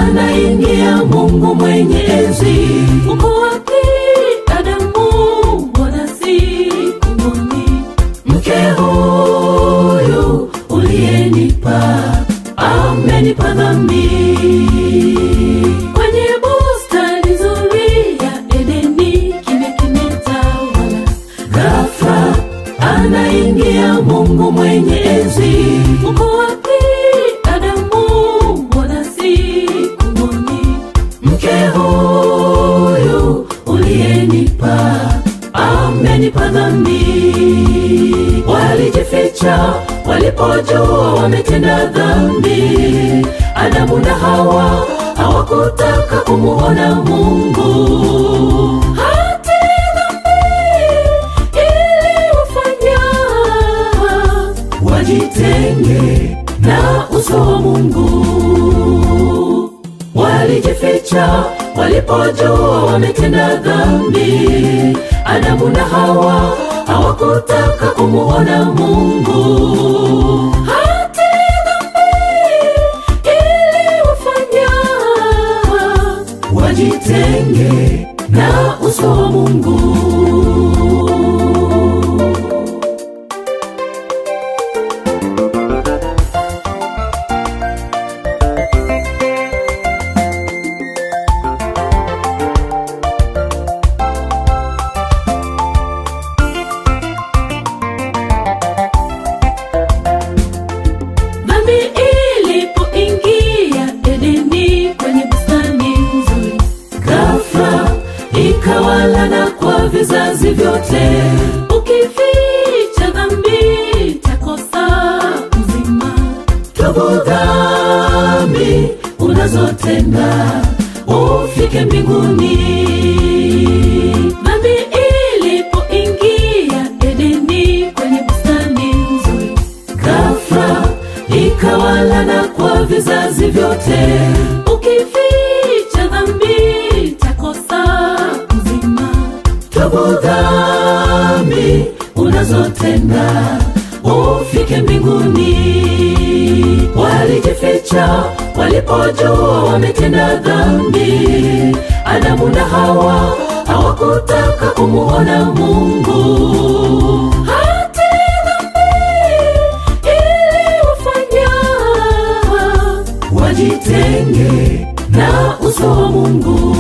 anaingia Mungu mwenye enzi. Uko wapi Adamu? Mbona sikumwoni? Mke huyu uliyenipa amenipa dhambi. Kwenye bustani nzuri ya Edeni kimya kimetawala, ghafla anaingia Mungu mwenye enzi. Uko wapi Adamu? Mbona sikumwoni? Mke huyu uliyenipa amenipa dhambi. Walijificha walipojua wametenda dhambi. Adamu na Hawa hawakutaka kumuona Mungu. Hati dhambi iliwafanya wajitenge na uso wa Mungu. Walijificha walipojua wametenda dhambi. Adamu na Hawa hawakutaka kumuona Mungu. Hati dhambi iliwafanya wajitenge na uso wa Mungu. Dhambi ilipoingia Edeni kwenye bustani nzuri, ghafla ikawalana kwa vizazi vyote. Ukificha dhambi takosa uzima. Tubu dhambi unazotenda ufike mbinguni. Dhambi ilipoingia Edeni kwenye bustani nzuri, ghafla ikawalana kwa vizazi vyote. Ukificha dhambi takosa uzima. Tubu dhambi unazotenda ufike mbinguni. Walijificha walipojua wametenda dhambi. Adamu na Hawa hawakutaka kumuona Mungu. Hati dhambi iliwafanya wajitenge na uso wa Mungu.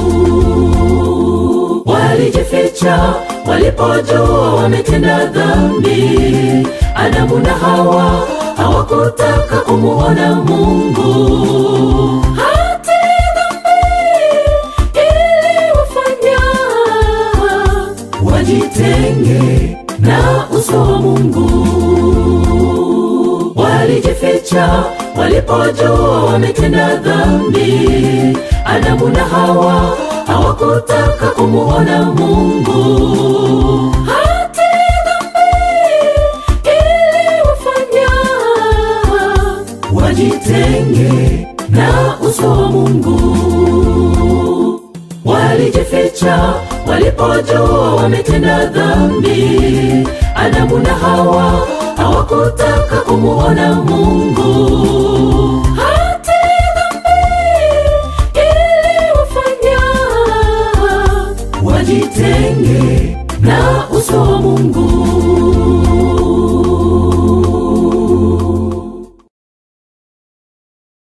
Walijificha walipojua wametenda dhambi. Adamu na Hawa hawakutaka kumuona Mungu. Hati dhambi iliwafanya wajitenge na uso wa Mungu. Walijificha walipojua wametenda dhambi. Adamu na Hawa hawakutaka kumuona Mungu. Hati dhambi iliwafanya wajitenge na uso wa Mungu. Walijificha walipojua wametenda dhambi. Adamu na Hawa hawakutaka kumuona Mungu. Hati dhambi iliwafanya wajitenge na uso wa Mungu.